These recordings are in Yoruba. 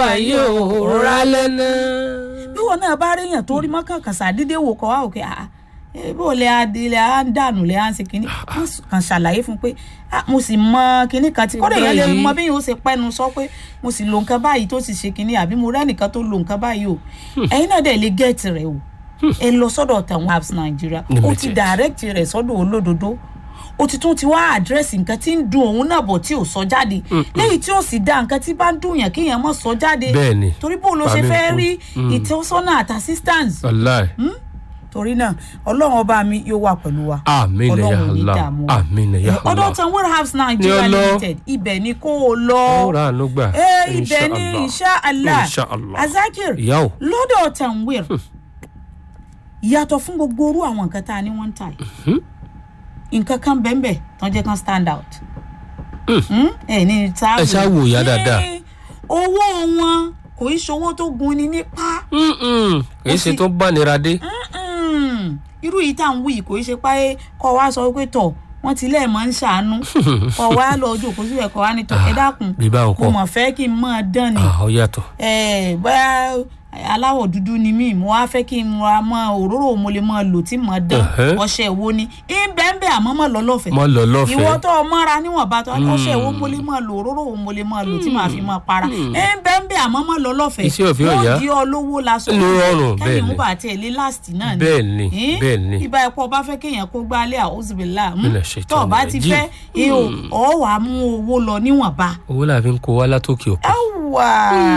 yìí ò rálẹ̀ náà. bí wọn náà bá ríyàn tó rí mọ́kànkàn sàdédé wò kọ́ wá òkè àá bó lè adìlẹ̀ à ń dànù lè à ń ṣe kínní wọ́n kàn ṣàlàyé fún pé "Ah, mo sì mọ kínní kan tí kódà èèyàn lè Báyìí. mọ bí yóò ṣe pẹ́nu sọ pé mo sì lo nǹkan báyìí tó sì ṣe kínní àbí mo rẹ́nìkan tó lo nǹkan báyìí o ẹ̀yin náà dẹ̀ lè gẹ̀ẹ́tì rẹ̀ o ẹ lọ sọ́dọ̀ tẹ̀wọ̀n apps nàìjíríà ó ti Limited. direct rẹ̀ sọ́dọ̀ olódodo ó ti tún ti wá àdírẹ́sì nǹkan tí ń dun òun náà bọ̀ tí ò sọ jáde lẹ́yìn tí ó sì dá nǹkan tí bá ń dùn yàn kéèyàn mọ̀ sọ jáde Bẹ́ẹ̀ni. torí bó ló ṣe Pàmí fẹ́ kú. rí ìtọ́sọ́nà àti assistance wàláì torí náà ọlọ́run ọba mi yóò wà pẹ̀lú wa Àmín ya ọlọ́run ò ní Allah. dààmú wa Àmín ya Allah. ọdọ tan warehouse nigeria Ní ọ lọ. limited ibẹ̀ ni kó o lọ ó rà àánú gbà. ee ibẹ̀ ni insha allah Insha Allah. azakir ìyá o lọ́dọ̀ tanwir yàtọ̀ fún gbogbo orú àwọn nǹkan tá a ní wọ́n ń tà yìí nǹkan kan bẹ́ẹ̀ tán jẹ́ kan stand out Hmm? ẹ ní táwọn Ẹ ṣáà wò ìyá dáadáa. owó wọn kò í ṣowó tó gun ni nípa Mm-mm. kì í ṣe tó bá nira dé. Mm-mm. irú yìí tá à ń wí kò í ṣe pé kọ́ wa sọ pé tọ̀ wọ́n ti lẹ́ẹ̀ máa ń ṣàánú kọ́ wa lọ ojú òkú síbẹ̀ kọ́ wa ní tọ̀ ẹ dákun bí báwọn mo kọ́ mọ̀ fẹ́ kí n máa dán ni Ah, ó yàtọ̀. Eh, bóyá aláwọ̀ dúdú ni mí mo wá fẹ́ kí n ra mọ́ òróró mo lè máa lò tí mo dán Ẹ̀hẹ́. ọṣẹ wo ni ìbẹ́ńbẹ́ àmọ́ mọ̀ lọ́lọ́fẹ̀ẹ́ mọ lọ ìwọ lọ́fẹ̀ẹ́. tó o mọ́ra níwọ̀nba tó ọṣẹ wo mo lè máa lò òróró wo mo lè máa lò tí màá fi máa para ìbẹ́ńbẹ́ àmọ́ mọ̀ lọ́lọ́fẹ̀ẹ́ Iṣẹ́ òfin ọ̀yá. wọ́n di ọ lówó lásán Ló rọrùn, bẹ́ẹ̀ kẹ́yìn ni. mú bàtẹ́ ilé last náà ni bẹ́ẹ̀ ni Eh? bẹ́ẹ̀ ni. ibà ẹ̀pọ̀ bá fẹ́ kéèyàn kó gbálẹ̀ àhóṣùbìlà Mina shaitan tó o bá ti rajim. fẹ́ ihò ọ̀ wàá mú owó lọ níwọ̀nba owó la fi ń kó wá látòkè òkun. ẹwà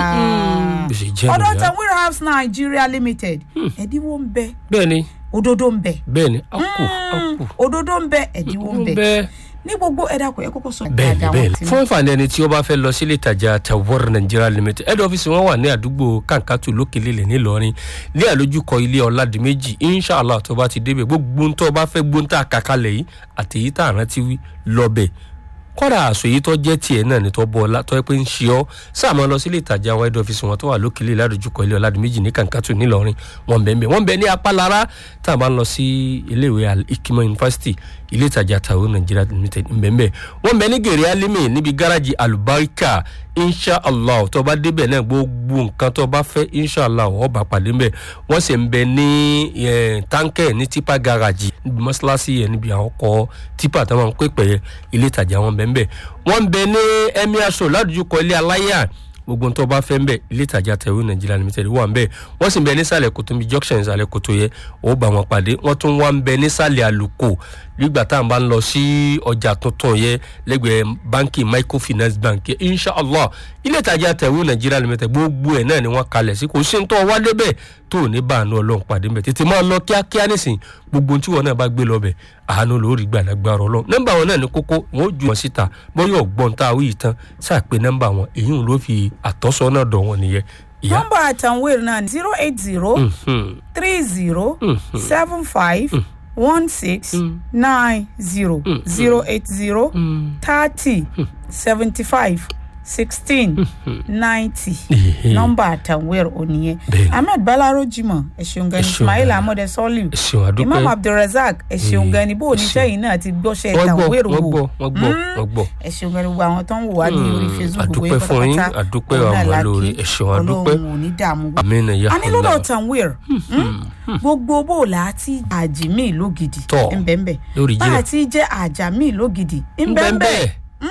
bó ṣe jẹ́ ọdọ nìyá. tan warehouse nigeria limited ẹdínwó ń bẹ bẹ́ẹ̀ ni òdodo ń bẹ bẹ́ẹ̀ ni a kù a kù. òdodo ń bẹ ẹdínwó ń bẹ bẹ́ẹ̀ ní gbogbo ẹ̀dá kò ẹ kọ́kọ́ sọ bẹ́ẹ̀ni dáadáa wọn bẹ́ẹ̀ni ti fún àǹfààní ẹni tí ó bá fẹ́ lọ sílé ìtajà tawar nigeria limited head office wọn wà ní àdúgbò kankatu lókèlélẹ̀ nílọrin ní àlójúkọ ilé ọ̀làdìmẹ́jì inshallah tó bá ti débẹ̀ gbogbo ń tó bá fẹ́ gbóńtà kàkálẹ̀ yìí àtẹ̀yí tá à rántí wí lọ́bẹ̀ kọ́dà àṣọ èyí tó jẹ́ tiẹ̀ náà ní tó bọ́ ọlá tó yẹ pé ń ṣe ọ́ sáàmọ́ lọ sílé ìtajà àwọn head office wọn tó wà lókèlè ládojúkọ ilé ọ̀làdìmẹ́jì ní kankatu nílọrin wọn bẹ̀ ń bẹ̀ wọ́n bẹ̀ ní apálára tá a bá ń lọ sí iléèwé Al-Hikmat university ilé ìtajà tàwọn nigeria limited ń bẹ̀ ń bẹ̀ wọ́n bẹ̀ ní gèrè alimi níbi gáràjì alubarika inshallah tó bá débẹ̀ náà gbogbo nǹkan tó bá fẹ́ inshallah ó bá pàdé ńbẹ̀ wọ́n sì ń bẹ ní eh, táǹkẹ̀ ní tipa gáràjì níbi mọ́ṣáláṣí yẹn níbi àwọn ọkọ̀ tipa tó máa ń pè pẹ̀ ilé ìtajà wọn bẹ̀ ń bẹ̀ wọ́n ń bẹ ní emir show ládùjúkọ ilé aláyà gbogbo tó bá fẹ́ ń bẹ̀ ilé ìtajà tẹ̀wé nàìjíríà limited wà ń bẹ̀ wọ́n sì ń bẹ nísàlẹ̀ kòtò mi junction ìsàlẹ̀ kòtò yẹ ó bá wọn pàdé wọ́n tún wá ń bẹ nísàlẹ̀ àlùkò nígbà tá à ń bá ń lọ sí ọjà tuntun yẹ lẹ́gbẹ̀ẹ́ báńkì microfinance bank yẹ inshallah ilé ìtajà tẹ̀wé nàìjíríà limited gbogbo ẹ̀ náà ni wọ́n kalẹ̀ sí kò sí ní tó wá débẹ̀ tó ò ní bá àánú ọlọ́run pàdé ń bẹ̀ tètè máa lọ kíákíá nísìn gbogbo tí wọn náà bá gbé lọ bẹ̀ àánú lórí gbàdágbára ọlọ́run nọ́mbà wọn náà ní kókó wọn ó ju wọn síta bọ́yọ̀ ọ̀gbọ́n tá a wí yìí tán sáà pé nọ́mbà wọn èyí ń ló fi àtọ́sọ́nà dọ̀ wọn nìyẹn ìyá nọ́mbà àtàwérè náà zero eight zero Mhm. three zero seven five one six nine zero zero eight zero thirty seventy five sixteen ninety Ehe. nọ́mbà àtàwérè ònìyẹn Bẹ́ẹ̀ni. ahmed balaro jimoh ẹ ṣeun gan ni Ẹ ṣeun ismail gan. ahmed soliu ẹ ṣeun àdúpẹ́ imam abdulrasaq ẹ ṣeun gan ni bó o ní ẹ ṣeun. sẹ́yìn náà ti gbọ́ṣẹ́ wọ́n gbọ́ àtàwérè wọ́n wò gbọ́ wọ́n gbọ́ wọ́n gbọ́ ẹ ṣeun gan ni gbogbo àwọn tó ń wò wá ní orí facebook gbogbo àdúpẹ́ fún yín pátápátá, àdúpẹ́ òun náà àwọn la lórí kí. ẹ ṣeun àdúpẹ́ ọlọ́run ò ní dààmú gbogbo amínà ya a ní lọ́dọ̀ Allah tanwir gbogbo bó o là á ti àjìmí lógidì Tọ́, ńbẹ́ńbẹ́ lórí bá a jìnnà ti jẹ́ àjàmí lógidì ńbẹ́ńbẹ́ bẹ́ẹ̀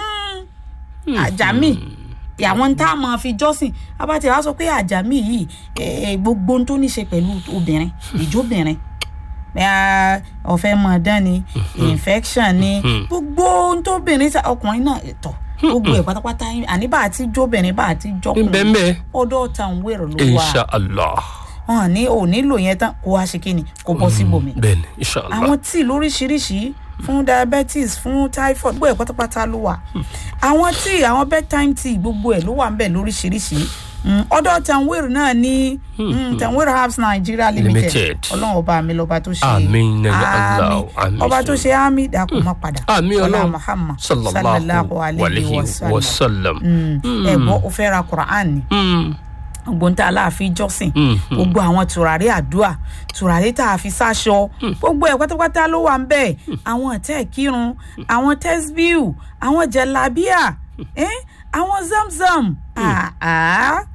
àjàmí àwọn tá a máa fi jọ́sìn abáti wa sọ pé àjàmí yìí eh, gbogbo ohun tó ní ṣe pẹ̀lú obìnrin ìjóbìnrin bẹ́ẹ̀ ọ̀fẹ́ mọ̀ dán ni infection ni gbogbo ohun tó obìnrin sa- ọkùnrin náà tọ̀ gbogbo ẹ̀ pátápátá àní bá a ti jóbìnrin bá a ti jọkùnrin bẹ́ẹ̀ ọ̀dọ̀ tanwir ló wà insha allah wọn ní ò nílò yẹn tán kó wá ṣe kí ni kó bọ́ síbòmí. bẹ́ẹ̀ ni insha allah àwọn tíì lóríṣiríṣi fún diabetes fún typhoid gbogbo ẹ̀ pátápátá ló wà àwọn tíì àwọn bedtime tea gbogbo ẹ̀ ló wà ń bẹ̀ lóríṣiríṣi Mm, ọ̀dọ̀ tanwir náà ní mm, tanwir herbs nigeria limited Limited. ọlọ́run ọba mi lọ́ba tó ṣe Àmín ya Allah, Àmín. àmín ọba tó ṣe. ṣe àmì dàkú má padà àmì Ọlá ọlọ́run muhammad sallallahu alayhi wa sallam ẹ gbọ́ o fẹ́ ra quran ni Mm, gbogbo ń tá a láàfin jọ́sìn mm, gbogbo àwọn tùràrí àdúà tùràrí tá a fi sáṣọ gbogbo ẹ̀ pátápátá ló wà ń bẹ̀ àwọn tẹ́ kírun àwọn tẹ́sbíù àwọn jẹ̀lábíà eh? àwọn zamzam ah, ah.